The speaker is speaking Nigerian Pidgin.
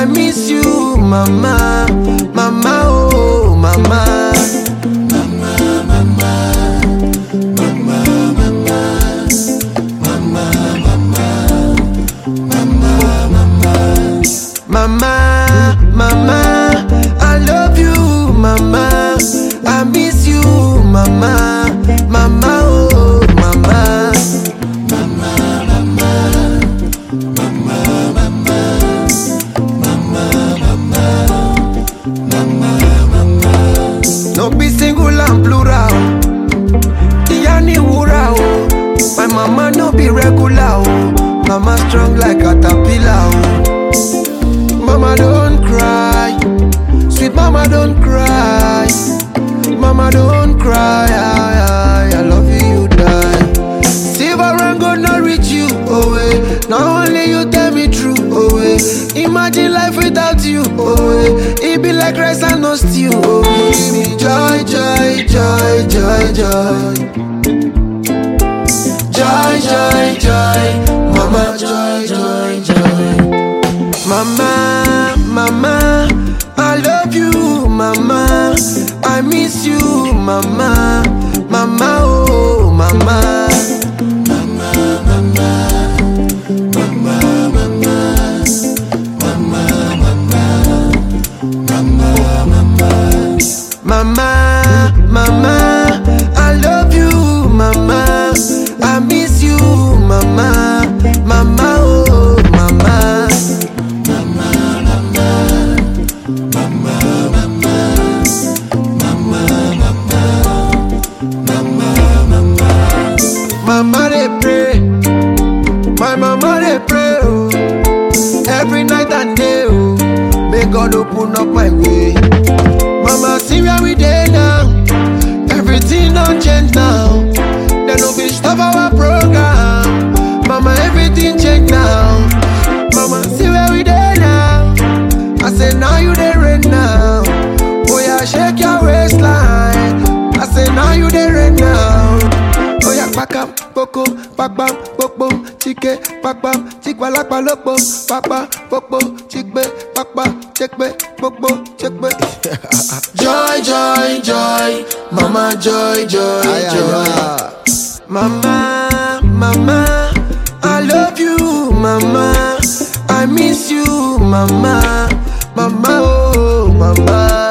I miss you, mama, mama, oh, mama. Mama, mama, I love you, mama. I miss you, mama, mama, oh, mama. No be single and plural. Ìyá ni wúrà o. My mama no be regular o. Mama strong like caterpillar o. Mama don't cry. Sweet mama don't cry. Mama don't cry. I, I, I love you, you die. Silver and gold not reach you, oh eh. Not only you tell me true, oh eh. Imagine life without you, oh eh. It be like rice and no stew, oh eh. Give me joy, joy, joy, joy, joy. Joy, joy, joy. Mama, joy, joy, joy. Mama, mama, I love you, mama. I miss you, mama, mama, oh, mama. Mama, mama, I love you, mama. I miss you, mama, mama, oh, mama. Mama they pray, my mama they pray, oh. Every night and day, oh. May God open up my way. Mama, see where we dey now. Everything don't change now. They no fit stop our program. Mama, everything change now. Mama, see where we dey now. I say now you dey rain now. Oh yeah, shake your waistline. I say now you dey rain now. Oh yeah, pakam, poko, pakpam, popo, chike, pakpam, chikwalakpa lopo, pakpa, popo, chikbe, pakpa, chekbe, popo, chekbe. joy, joy, joy, mama, joy, joy, joy. Mama, mama, I love you, mama. I miss you, mama, mama, oh, mama.